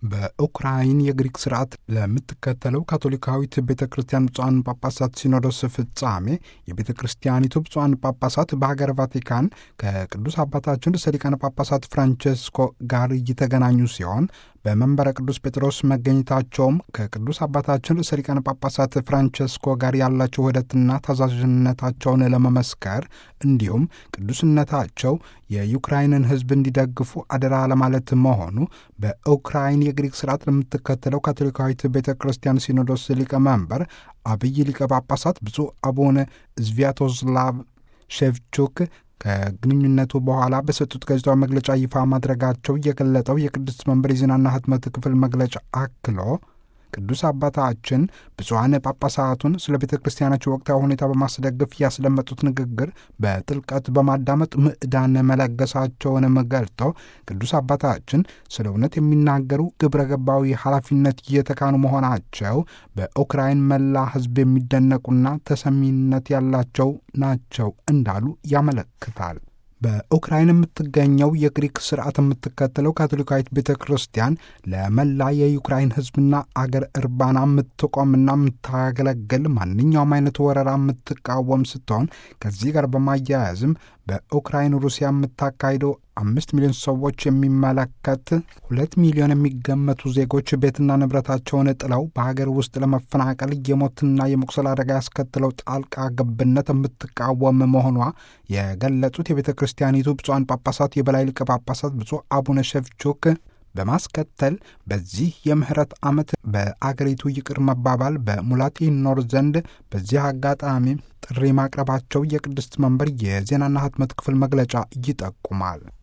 በኡክራይን የግሪክ ስርዓት ለምትከተለው ካቶሊካዊት ቤተ ክርስቲያን ብፁዓን ጳጳሳት ሲኖዶስ ፍጻሜ የቤተ ክርስቲያኒቱ ብፁዓን ጳጳሳት በሀገር ቫቲካን ከቅዱስ አባታችን ርዕሰ ሊቃነ ጳጳሳት ፍራንቸስኮ ጋር እየተገናኙ ሲሆን በመንበረ ቅዱስ ጴጥሮስ መገኘታቸውም ከቅዱስ አባታችን ርዕሰ ሊቃነ ጳጳሳት ፍራንቸስኮ ጋር ያላቸው ውህደትና ታዛዥነታቸውን ለመመስከር እንዲሁም ቅዱስነታቸው የዩክራይንን ሕዝብ እንዲደግፉ አደራ ለማለት መሆኑ በኡክራይን የግሪክ ስርዓት ለምትከተለው ካቶሊካዊት ቤተ ክርስቲያን ሲኖዶስ ሊቀመንበር አብይ ሊቀ ጳጳሳት ብፁዕ አቡነ ዝቪያቶስላቭ ሼቭቹክ ከግንኙነቱ በኋላ በሰጡት ጋዜጣዊ መግለጫ ይፋ ማድረጋቸው የገለጠው የቅድስት መንበር የዜናና ህትመት ክፍል መግለጫ አክሎ ቅዱስ አባታችን ብፁዓን ጳጳሳቱን ስለ ቤተ ክርስቲያናቸው ወቅታዊ ሁኔታ በማስደገፍ ያስደመጡት ንግግር በጥልቀት በማዳመጥ ምዕዳን መለገሳቸውንም ገልጠው ቅዱስ አባታችን ስለ እውነት የሚናገሩ ግብረ ገባዊ ኃላፊነት እየተካኑ መሆናቸው በኡክራይን መላ ህዝብ የሚደነቁና ተሰሚነት ያላቸው ናቸው እንዳሉ ያመለክታል። በኡክራይን የምትገኘው የግሪክ ስርዓት የምትከተለው ካቶሊካዊት ቤተ ክርስቲያን ለመላ የዩክራይን ህዝብና አገር እርባና የምትቆምና የምታገለግል ማንኛውም አይነት ወረራ የምትቃወም ስትሆን ከዚህ ጋር በማያያዝም በኡክራይን ሩሲያ የምታካሂደው አምስት ሚሊዮን ሰዎች የሚመለከት ሁለት ሚሊዮን የሚገመቱ ዜጎች ቤትና ንብረታቸውን ጥለው በሀገር ውስጥ ለመፈናቀል የሞትና የመቁሰል አደጋ ያስከትለው ጣልቃ ገብነት የምትቃወም መሆኗ የገለጹት የቤተ ክርስቲያኒቱ ብፁዓን ጳጳሳት የበላይ ሊቀ ጳጳሳት ብፁዕ አቡነ ሸፍቹክ በማስከተል በዚህ የምህረት ዓመት በአገሪቱ ይቅር መባባል በሙላት ይኖር ዘንድ በዚህ አጋጣሚ ጥሪ ማቅረባቸው የቅድስት መንበር የዜናና ህትመት ክፍል መግለጫ ይጠቁማል።